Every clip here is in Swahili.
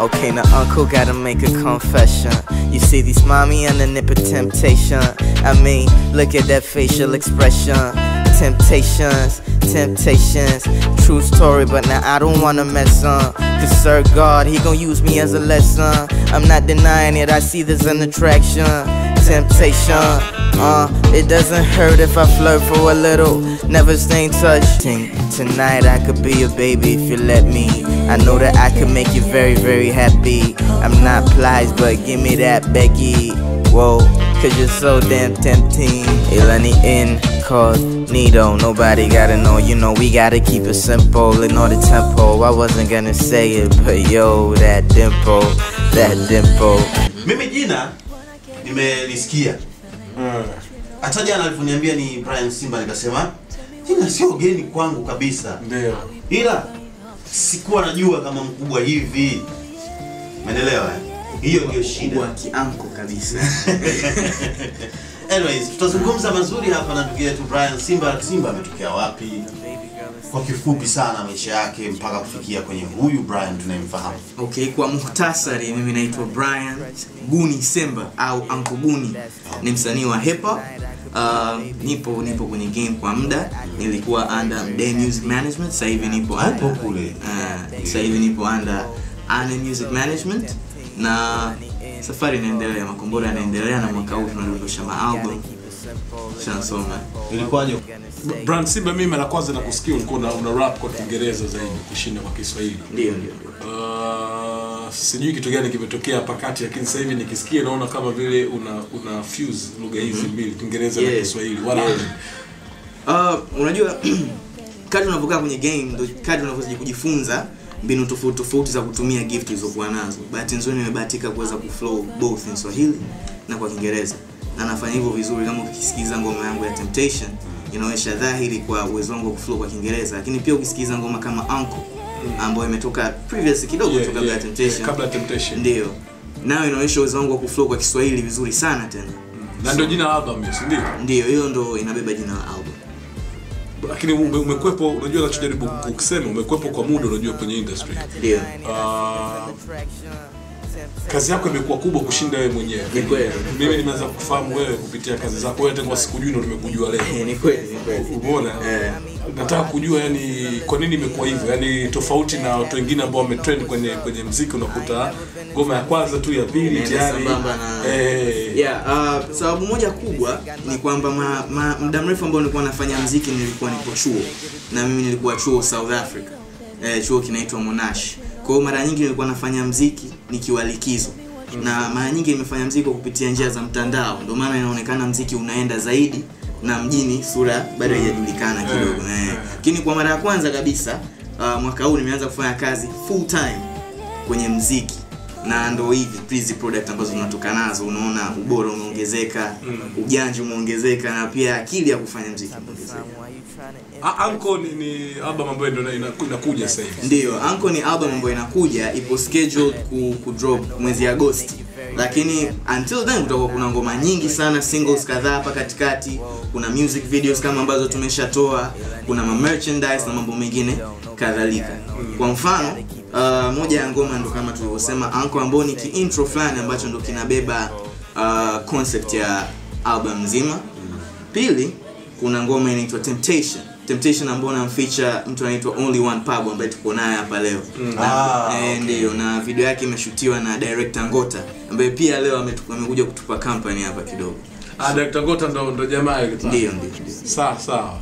Okay, now uncle gotta make a confession. You see these mommy and the nip of temptation. I mean, look at that facial expression. Temptations, temptations. True story, but now I don't wanna mess on. Cause sir God, he gon' use me as a lesson. I'm not denying it, I see this an attraction. Temptation, uh, it doesn't hurt if I flirt for a little. Never stay in touch. Think Tonight I could be your baby if you let me. I know that I could make you very, very happy. I'm not plies, but give me that Becky. Whoa, cause you're so damn tempting. Ilani incognito, nobody gotta know. You know, we gotta keep it simple. Ignore the tempo. I wasn't gonna say it, but yo, that dimple, that dimple. Mimi jina nimelisikia hata jana alivyoniambia ni Brian Simba, nikasema jina sio geni kwangu kabisa, Ndio. ila sikuwa najua kama mkubwa hivi. Umeelewa? eh? Hiyo ndio shida. Wa kianko kabisa. Anyways, tutazungumza mazuri hapa na ndugu yetu Brian Simba. Simba ametokea wapi? Kwa kifupi sana maisha yake mpaka kufikia kwenye huyu Brian tunayemfahamu. Okay, kwa muhtasari, mimi naitwa Brian Guni Simba au Uncle Guni, ni msanii wa hip hop. Uh, nipo nipo kwenye game kwa muda, nilikuwa under Mdee Music Management, sasa hivi nipo under Hapo kule. uh, sasa hivi nipo under Ane Music Management na safari inaendelea, makombora yanaendelea, na mwaka huu tunadondosha maalbum shansoma. Ilikuwaje? Brand Simba, mimi mara kwanza nakusikia ulikuwa una, una rap kwa Kiingereza zaidi kushinda kwa Kiswahili. Ndio, ndio, ndio. Uh, sijui kitu gani kimetokea hapa kati, lakini sasa hivi nikisikia naona kama vile una una fuse lugha hizi mbili, Kiingereza na Yeah. Kiswahili. Wala Yeah. Uh, unajua kadri unavyokaa kwenye game ndo kadri unavyozidi kujifunza mbinu tofauti tofauti za kutumia gift ulizokuwa nazo. Bahati nzuri nimebahatika kuweza kuflow both in Swahili na kwa Kiingereza na nafanya hivyo vizuri. Kama ukisikiza ngoma yangu ya Temptation inaonyesha dhahiri kwa uwezo wangu wa kuflow kwa Kiingereza, lakini pia ukisikiza ngoma kama Uncle ambayo imetoka previous kidogo Yeah, tu kabla ya yeah, Temptation, yeah, kabla ya Temptation. ndio nayo inaonyesha uwezo wangu wa kuflow kwa Kiswahili vizuri sana tena. na ndio jina la album hiyo, si ndio? Ndio hiyo ndo inabeba jina la album. Lakini ume, umekwepo, unajua nachojaribu kusema, umekwepo kwa muda, unajua kwenye industry. Ndio. Uh, kazi yako imekuwa kubwa kushinda wewe mwenyewe. Ni kweli. Mimi nimeanza kufahamu wewe kupitia kazi zako. Wewe tangu sikujui ndo nimekujua leo. Eh, ni kweli, ni kweli. Umeona? Eh. Nataka kujua yani kwa nini imekuwa hivyo. Yani tofauti na watu wengine ambao wametrend kwenye kwenye muziki unakuta ngoma ya kwanza tu ya pili Inaenda tayari. sambamba na Eh. yeah, uh, sababu moja kubwa ni kwamba ma, ma, muda mrefu ambao nilikuwa nafanya mziki nilikuwa nipo chuo na mimi nilikuwa chuo South Africa eh, chuo kinaitwa Monash kwa hiyo mara nyingi nilikuwa nafanya mziki nikiwa likizo na mara nyingi nimefanya mziki kwa kupitia njia za mtandao ndio maana inaonekana mziki unaenda zaidi na mjini sura bado haijajulikana kidogo eh. lakini kwa mara ya kwanza kabisa uh, mwaka huu nimeanza kufanya kazi full time kwenye mziki na ndo hivi hizi product ambazo tunatoka nazo unaona ubora umeongezeka ujanja umeongezeka na pia akili ya kufanya mziki imeongezeka A- Anko ni, ni album ambayo ndio ina- ina- inakuja sasa hivi. Ndiyo, Anko ni album ambayo inakuja, ipo scheduled ku, ku drop mwezi Agosti, lakini until then kutakuwa kuna ngoma nyingi sana, singles kadhaa hapa katikati, kuna music videos kama ambazo tumeshatoa, kuna ma merchandise na mambo mengine kadhalika. Kwa mfano uh, moja ya ngoma ndo kama tulivyosema Anko, ambao ni kiintro fulani ambacho ndo kinabeba uh, concept ya album nzima. Pili, kuna ngoma inaitwa Temptation. Temptation ambayo namfeature mtu anaitwa Only One Pablo ambaye tuko naye hapa leo. Ah, Eh, okay. Ndio, na video yake imeshutiwa na director Ngota ambaye pia leo ametu- amekuja kutupa company hapa kidogo. Ah, Dr. Ngota ndo ndo jamaa yule. Ndio, ndio, ndio. Sawa sawa.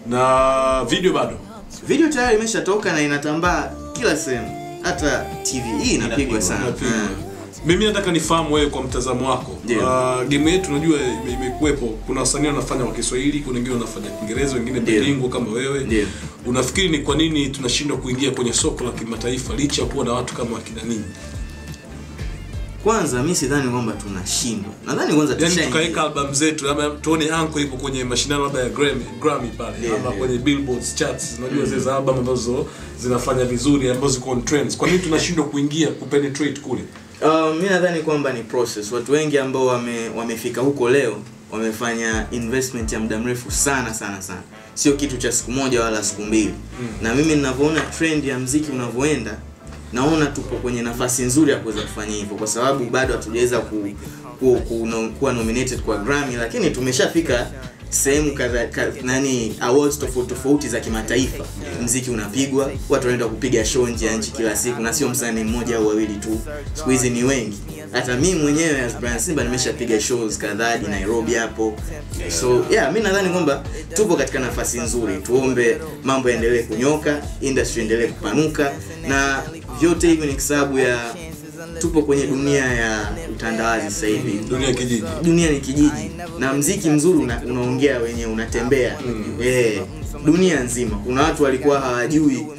Na video bado. Video tayari imeshatoka na inatambaa kila sehemu. Hata TVE inapigwa sana. Inapigwa. Eh. Mimi nataka nifahamu wewe kwa mtazamo wako. Ndio. Uh, game yetu unajua ime- imekuwepo. Kuna wasanii wanafanya kwa Kiswahili, kuna wengine wanafanya Kiingereza, wengine Ndio. bilingual kama wewe. Ndio. Unafikiri ni kwa nini tunashindwa kuingia kwenye soko la kimataifa licha ya kuwa na watu kama wakina nini? Kwanza mi sidhani kwamba tunashindwa. Nadhani kwanza Yaani tushaingia. tukaweka album zetu ama tuone Anko ipo kwenye mashindano labda ya Grammy, Grammy pale Ndio, ama ndio. kwenye Billboard charts. Unajua zile za album ambazo zinafanya vizuri ambazo ziko on trends. Kwa nini tunashindwa kuingia kupenetrate kule? Uh, mi nadhani kwamba ni process. Watu wengi ambao wame, wamefika huko leo wamefanya investment ya muda mrefu sana sana sana, sio kitu cha siku moja wala siku mbili. Na mimi ninavyoona trend ya mziki unavyoenda, naona tupo kwenye nafasi nzuri ya kuweza kufanya hivyo kwa sababu bado hatujaweza ku, ku, ku, no, kuwa nominated kwa Grammy lakini tumeshafika sehemu kadha ka, nani awards tofauti tofauti za kimataifa mziki unapigwa watu wanaenda kupiga show nje ya nchi kila siku na sio msanii mmoja au wawili tu siku hizi ni wengi hata mimi mwenyewe as Brian Simba nimeshapiga shows kadhaa hadi Nairobi hapo so yeah mi nadhani kwamba tupo katika nafasi nzuri tuombe mambo yaendelee kunyoka industry endelee kupanuka na vyote hivi ni kwa sababu ya tupo kwenye dunia ya utandawazi sasa hivi dunia kijiji dunia ni kijiji na mziki mzuri una, unaongea wenyewe unatembea eh, dunia nzima kuna watu walikuwa hawajui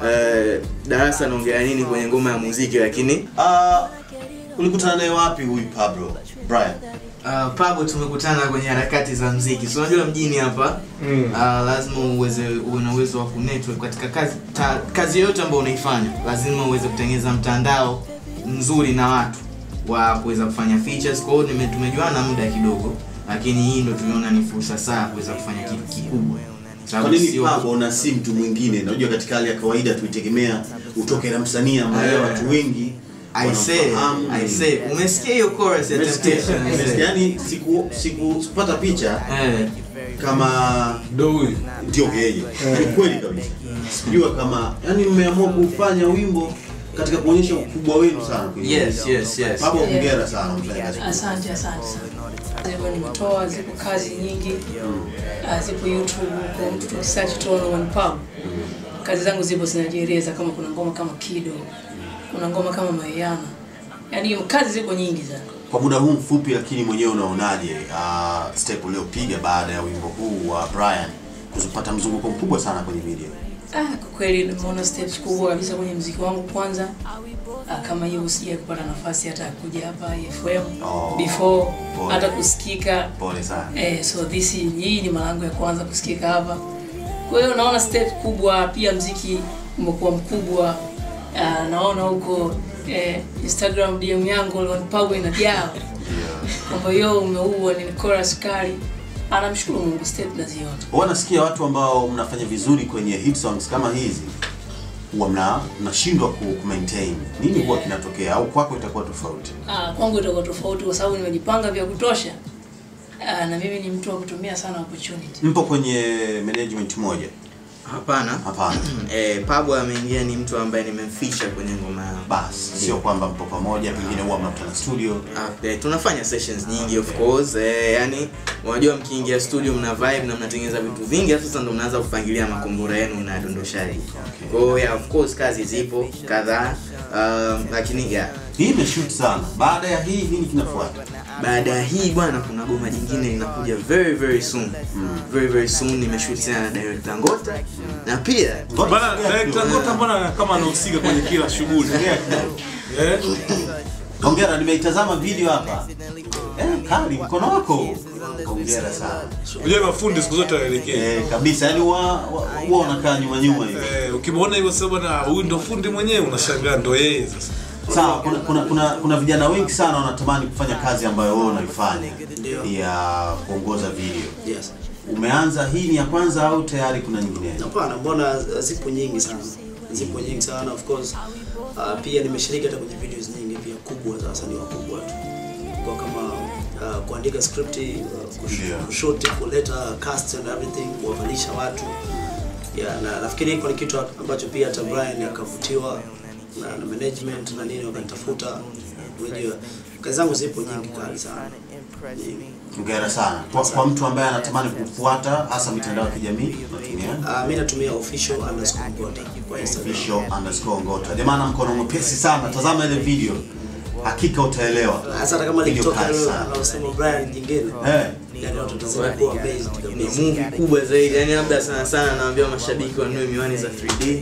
uh, darasa naongea nini kwenye ngoma ya muziki lakini Ah, ulikutana naye wapi huyu Pablo Brian? uh, Pablo tumekutana kwenye harakati za mziki so unajua mjini hapa Mm. uh, lazima uweze uwe na uwezo wa kunetwork katika kazi ta, kazi yoyote ambayo unaifanya lazima uweze kutengeneza mtandao mzuri na watu wa kuweza kufanya features kwa hiyo nime- tumejuana muda kidogo lakini hii ndo tuliona ni fursa saa kuweza kufanya kitu kikubwa Kwa Sababu nini sio- Pablo na si mtu mwingine? Unajua katika hali ya kawaida tuitegemea utoke na msanii ambaye Eh. watu wengi I say, wanamfahamu. I say, umesikia hiyo chorus ya Umesikia? Temptation? I say. Umesikia? Yaani siku siku sikupata picha Eh, kama ndo huyu ndio yeye. Ni kweli kabisa. Sikujua kama yani mmeamua kufanya wimbo katika kuonyesha ukubwa wenu sana. kwenye yes, hili. yes, yes. Pablo hongera sana mfanya kazi. Asante, asante sana. Ziko nimetoa, ziko kazi nyingi, uh, zipo YouTube huko, search tu on pub. Kazi zangu zipo zinajieleza, kama kuna ngoma kama Kido, kuna ngoma kama Mayana, yaani kazi zipo nyingi sana. Kwa muda huu mfupi lakini mwenyewe unaonaje uh, step uliopiga baada ya wimbo huu wa Brian kuzipata mzunguko mkubwa sana kwenye video? Ah, kwa kweli nimeona steps kubwa kabisa kwenye mziki wangu kwanza. Ah, kama hiyo usije kupata nafasi hata ya kuja hapa FM Oh, before pole. hata kusikika Pole sana. Eh, so this hii ni mara yangu ya kwanza kusikika hapa. Kwa hiyo naona step kubwa, pia mziki umekuwa mkubwa. Uh, naona huko eh, Instagram DM yangu Lon Pablo inajaa kwamba yo umeua ni chorus kali. Anamshukuru Mungu, step naziona. Huwa nasikia watu ambao mnafanya vizuri kwenye hit songs kama hizi huwa mna mnashindwa ku ku maintain. Nini huwa kinatokea au kwako itakuwa tofauti? Ah, kwangu itakuwa tofauti kwa sababu nimejipanga vya kutosha. Ah, na mimi ni mtu wa kutumia sana opportunity. Mpo kwenye management moja? hapana Hapana. eh, Pablo ameingia ni mtu ambaye nimemficha kwenye ngoma yangu Basi sio kwamba mpo pamoja, pengine huwa mnakutana studio. Ah, eh, tunafanya sessions nyingi of course eh, yani unajua mkiingia studio mna vibe na mnatengeneza vitu vingi alafu sasa ndo mnaanza kupangilia makombora yenu na dondoshaji kwa hiyo yeah, of course kazi zipo kadhaa um, lakini yeah Hii imeshoot sana. Baada ya hii nini kinafuata? baada ya hii bwana kuna goma jingine linakuja very very soon very very soon nimeshoot tena na director Ngota na pia bana director Ngota mbona kama anahusika kwenye kila shughuli eh Hongera, nimeitazama video hapa. Eh, kali mkono wako. Hongera sana. unajua mafundi siku zote waelekee Eh, kabisa. Yaani huwa huwa- huwa unakaa nyuma nyuma hivi. eh ukimwona hivyo sasa bwana huyu ndo fundi mwenyewe unashangaa ndo yeye sasa Sawa, kuna, kuna, kuna, kuna vijana wengi sana wanatamani kufanya kazi ambayo wewe unaifanya ya kuongoza video. Yes. Umeanza hii ni ya kwanza au tayari kuna nyingine? Hapana, mbona zipo nyingi sana, zipo nyingi sana of course. Uh, pia nimeshiriki hata kwenye videos nyingi pia kubwa za wasanii wakubwa tu, kwa kama uh, kuandika script, uh, kush- Ndio. kushoot, kuleta cast and everything, kuwavalisha watu yeah, na nafikiri hiko ni kitu ambacho pia hata Brian akavutiwa na, na management na nini wakanitafuta. Unajua kazi zangu zipo nyingi kali sana nyingi. Hongera sana. Kwa, kwa mtu ambaye anatamani kufuata hasa mitandao ya kijamii unatumia Uh, mi natumia official underscore Ngota kwa Instagram. official underscore ngota. Jamani, mkono mwepesi sana. Tazama ile video, hakika utaelewa. Hasa hata kama Video likitoka kali leo sana. anaosema Brian jingine Eh, yani watu watazidi kuwa amazed ni kabisa. movie kubwa zaidi yani labda sana sana naambia mashabiki wanunue miwani za 3D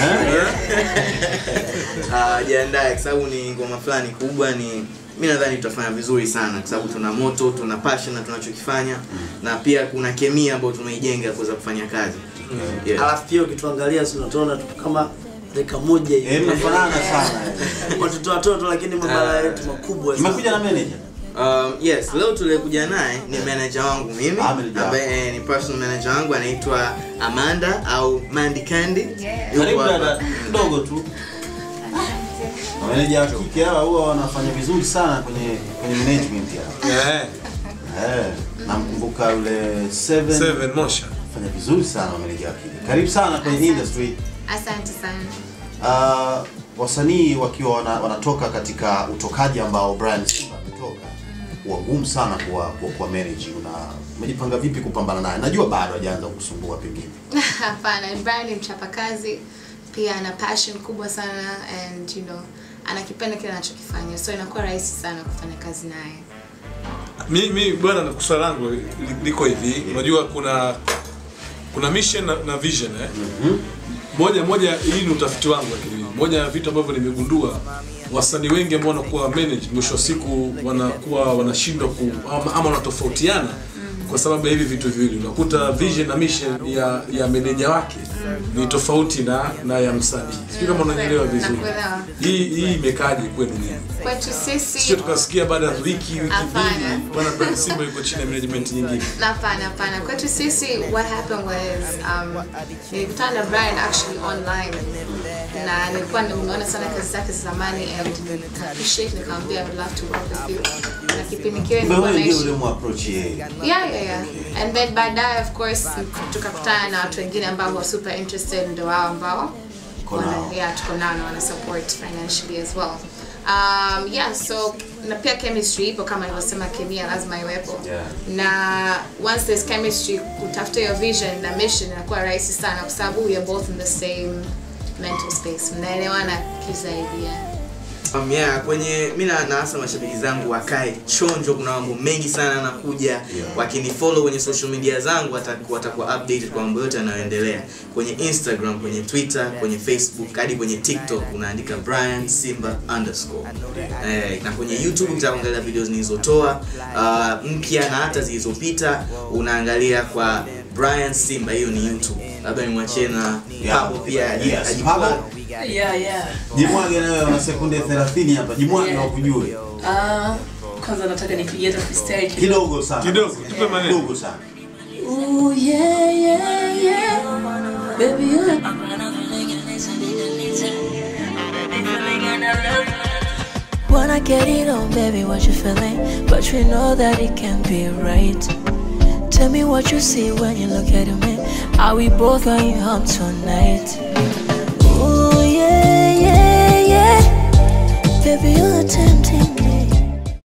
Ah, jiandae kwa sababu ni ngoma fulani kubwa ni mi nadhani tutafanya vizuri sana kwa sababu tuna moto tuna passion na tunachokifanya na pia kuna kemia ambayo tumeijenga kuweza kufanya kazi yeah. Alafu pia ukituangalia si unatuona tu kama dakika moja eh, hivi. mnafanana sana. eh. Watoto watoto lakini mabara yetu makubwa sana. Mmekuja na manager? Um, yes leo tulikuja naye ni manager wangu mimi Ah, manager wako. ambaye eh, ni personal manager wangu anaitwa Amanda au Mandy Candy Yuko Karibu hapa. dada, kidogo tu. Mameneja wa kike hawa huwa wanafanya vizuri sana kwenye kwenye management ya. Eh, Eh, namkumbuka yule Seven. Seven Mosha. Fanya vizuri sana mameneja wa kike. Karibu sana kwenye industry. Asante sana. Uh, wasanii wakiwa wana, wanatoka katika utokaji ambao Brian Simba ametoka huwa ngumu sana kuwa kuwa, kuwa manage. Una umejipanga vipi kupambana naye? Najua bado hajaanza kusumbua pengine. Hapana, Brian ni mchapakazi, pia ana passion kubwa sana and you know, anakipenda kile anachokifanya. So inakuwa rahisi sana kufanya kazi naye. mi, mi bwana na swali langu li- liko hivi unajua kuna kuna mission na, na vision eh? moja moja hii ni utafiti wangu lakini moja ya vitu ambavyo nimegundua wasanii wengi ambao wanakuwa managed mwisho wa siku wanakuwa wanashindwa ku ama, ama wanatofautiana kwa sababu ya hivi vitu viwili unakuta vision na mission ya ya meneja wake ni tofauti na na ya msanii sijui kama unanielewa vizuri Nakuelewa. hii hii imekaje kwenu nini Kwetu sisi sio tukasikia baada ya wiki wiki Hapana. mbili bwana Brian Simba yuko chini ya management nyingine Hapana, hapana. Kwetu sisi what happened was um, nilikutana na Brian actually online na nilikuwa nimeona sana kazi zake za zamani and nika appreciate nikamwambia I would love to work with you. Na kipindi kile Kumbe nilikuwa wewe ndio naishi ule muapproach yeye. yeah, yeah, yeah. And then baadaye of course tukakutana na watu wengine ambao were super interested ndio wao ambao Uko wana- nao. yeah, tuko nao na wana support financially as well. Um, yeah, so na pia chemistry ipo kama nilivyosema kemia lazima iwepo. Yeah. Na once there's chemistry kutafuta hiyo vision na mission inakuwa rahisi sana kwa sababu we are both in the same mental space. Mnaelewana kizaidi. Yeah. Um, yeah, kwenye mi na naasa mashabiki zangu wakae chonjo kuna mambo mengi sana yanakuja yeah. wakinifollow kwenye social media zangu wataku- watakuwa updated kwa mambo yote yanayoendelea kwenye instagram kwenye twitter kwenye facebook hadi kwenye tiktok unaandika brian simba underscore eh, na kwenye youtube ukitaka kuangalia video zilizotoa uh, mpya na hata zilizopita unaangalia kwa brian simba hiyo ni youtube labda nimwachie na Yeah. pabo pia aji- Yes, ajipo- Pabo. yeah, yeah. Jimwage na wewe una sekunde 30 hapa. Jimwage Yeah. wakujue. Ah, kwanza nataka nipigie hata freestyle kidogo. Kidogo sana. Kidogo, tupe maneno. Kidogo sana. Ooh, yeah, yeah, yeah. Baby, you Wanna get it on, baby, what you feeling? But you know that it can't be right. Tell me what you see when you look at me. Are we both going home tonight? Ooh, yeah, yeah, yeah. Baby, you're tempting